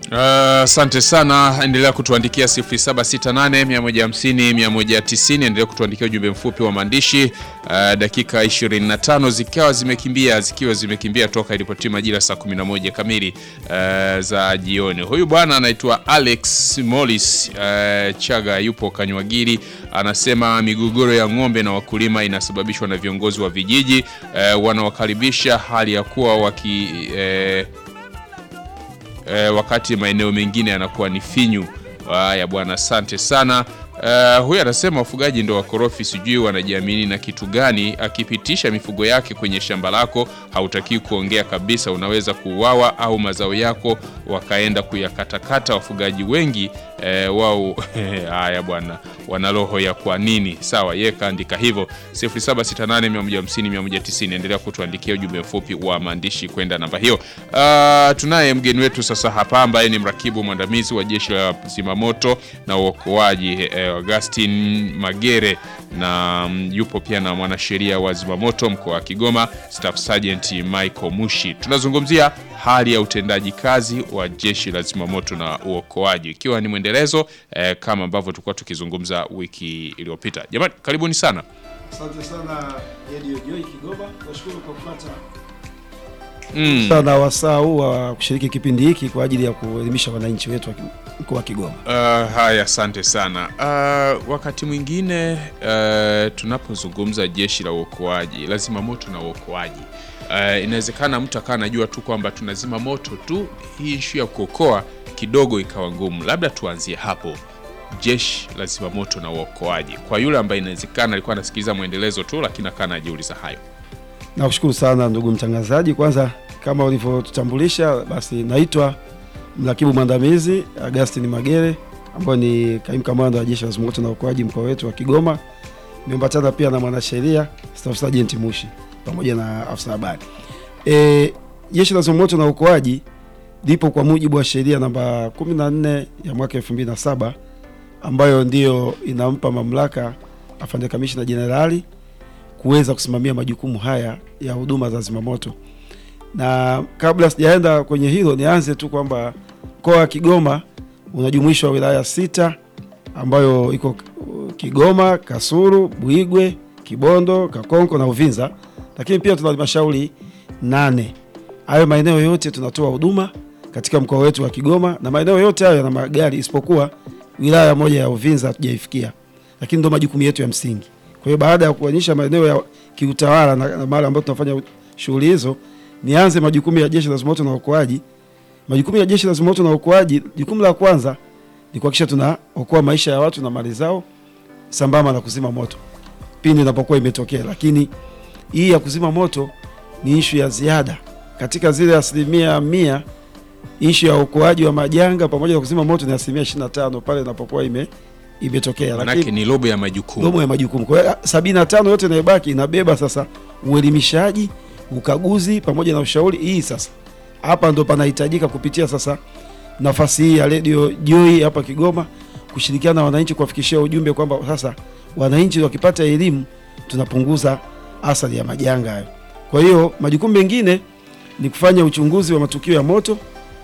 Asante sana, endelea kutuandikia 0768 150 190. Endelea kutuandikia ujumbe mfupi wa maandishi. Uh, dakika 25 zikiwa zimekimbia zikiwa zimekimbia toka ilipotia majira saa 11 kamili uh, za jioni. Huyu bwana anaitwa Alex Morris uh, Chaga, yupo Kanywagiri, anasema migogoro ya ng'ombe na wakulima inasababishwa na viongozi wa vijiji uh, wanawakaribisha hali ya kuwa waki uh, E, wakati maeneo mengine yanakuwa ni finyu. Haya bwana, asante sana. E, huyu anasema wafugaji ndo wakorofi, sijui wanajiamini na kitu gani. Akipitisha mifugo yake kwenye shamba lako, hautakiwi kuongea kabisa, unaweza kuuawa au mazao yako wakaenda kuyakatakata. Wafugaji wengi e, wao haya bwana, wana roho ya kwa nini? Sawa, yeye kaandika hivyo 0768150190. Endelea kutuandikia ujumbe mfupi wa maandishi kwenda namba hiyo. Uh, tunaye mgeni wetu sasa hapa ambaye ni mrakibu mwandamizi wa jeshi la zimamoto na uokoaji eh, Augustin Magere na mm, yupo pia na mwanasheria wa zimamoto mkoa wa Kigoma Staff Sergeant Michael Mushi. Tunazungumzia hali ya utendaji kazi wa jeshi la zimamoto na uokoaji ikiwa ni mwendelezo eh, kama ambavyo tulikuwa tukizungumza wiki iliyopita. Jamani, karibuni sana. Asante sana Radio Joy Kigoma. Nashukuru kwa kupata Mm. sana wasaa huu wa kushiriki kipindi hiki kwa ajili ya kuelimisha wananchi wetu wa mkoa wa Kigoma. Uh, haya, asante sana. Uh, wakati mwingine uh, tunapozungumza jeshi la uokoaji, lazima moto na uokoaji uh, inawezekana mtu akawa anajua tu kwamba tunazima moto tu, hii ishu ya kuokoa kidogo ikawa ngumu. Labda tuanzie hapo, jeshi la zimamoto na uokoaji, kwa yule ambaye inawezekana alikuwa anasikiliza mwendelezo tu, lakini akawa anajiuliza hayo. Nakushukuru sana ndugu mtangazaji. Kwanza kama ulivyotutambulisha, basi naitwa mrakibu mwandamizi Augustin Magere ambayo ni kaimu kamanda wa jeshi la zimamoto na uokoaji mkoa wetu wa Kigoma. Nimeambatana pia na mwanasheria Staff Sergeant Mushi pamoja na afisa habari. E, jeshi la zimamoto na uokoaji lipo kwa mujibu wa sheria namba 14 ya mwaka 2007 ambayo ndiyo inampa mamlaka afande kamishna jenerali kuweza kusimamia majukumu haya ya huduma za zimamoto. Na kabla sijaenda kwenye hilo, nianze tu kwamba mkoa wa Kigoma unajumuishwa wilaya sita ambayo iko uh, Kigoma, Kasulu, Buigwe, Kibondo, Kakonko na Uvinza, lakini pia tuna halmashauri nane. Hayo maeneo yote tunatoa huduma katika mkoa wetu wa Kigoma, na maeneo yote hayo yana magari isipokuwa wilaya moja ya Uvinza hatujaifikia, lakini ndo majukumu yetu ya msingi. Kwa hiyo baada ya kuonyesha maeneo ya kiutawala na, na mahali ambapo tunafanya shughuli hizo, nianze majukumu ya jeshi la zimamoto na uokoaji. Majukumu ya jeshi la zimamoto na uokoaji, jukumu la kwanza ni kuhakikisha tunaokoa maisha ya watu na mali zao sambamba na kuzima moto pindi inapokuwa imetokea. Lakini hii ya kuzima moto ni ishu ya ziada katika zile asilimia mia. Ishu ya uokoaji wa majanga pamoja na kuzima moto ni asilimia 25 pale inapokuwa ime imetokea, Manake ni robo ya majukumu. robo ya majukumu. Kwa hiyo sabini na tano yote inayobaki inabeba sasa uelimishaji, ukaguzi pamoja na ushauri. Hii sasa hapa ndo panahitajika kupitia sasa nafasi hii ya Radio Joy hapa Kigoma kushirikiana na wananchi kuwafikishia ujumbe kwamba sasa wananchi wakipata elimu tunapunguza athari ya majanga hayo. Kwa hiyo majukumu mengine ni kufanya uchunguzi wa matukio ya moto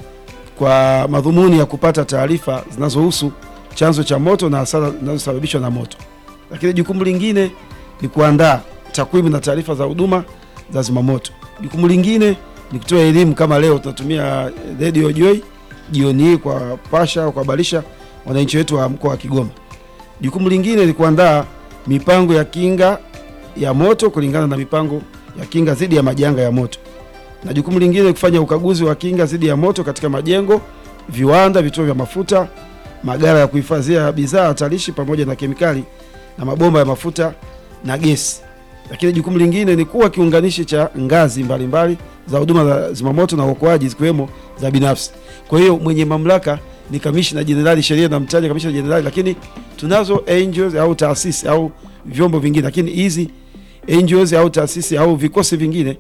kwa madhumuni ya kupata taarifa zinazohusu chanzo cha moto na hasara zinazosababishwa na moto. Lakini jukumu lingine ni kuandaa takwimu na taarifa za huduma za zimamoto. Jukumu lingine ni kutoa elimu, kama leo tunatumia Radio Joy jioni hii kwa pasha kuhabarisha wananchi wetu wa mkoa wa Kigoma. Jukumu lingine ni kuandaa mipango ya kinga ya moto kulingana na mipango ya kinga dhidi ya majanga ya moto, na jukumu lingine ni kufanya ukaguzi wa kinga dhidi ya moto katika majengo, viwanda, vituo vya mafuta magara ya kuhifadhia bidhaa hatarishi pamoja na kemikali na mabomba ya mafuta na gesi. Lakini jukumu lingine ni kuwa kiunganishi cha ngazi mbalimbali za huduma za zimamoto na uokoaji zikiwemo za binafsi. Kwa hiyo mwenye mamlaka ni kamishna jenerali, sheria na mtaja kamishna jenerali, lakini tunazo NGOs au taasisi au vyombo vingine, lakini hizi NGOs au taasisi au vikosi vingine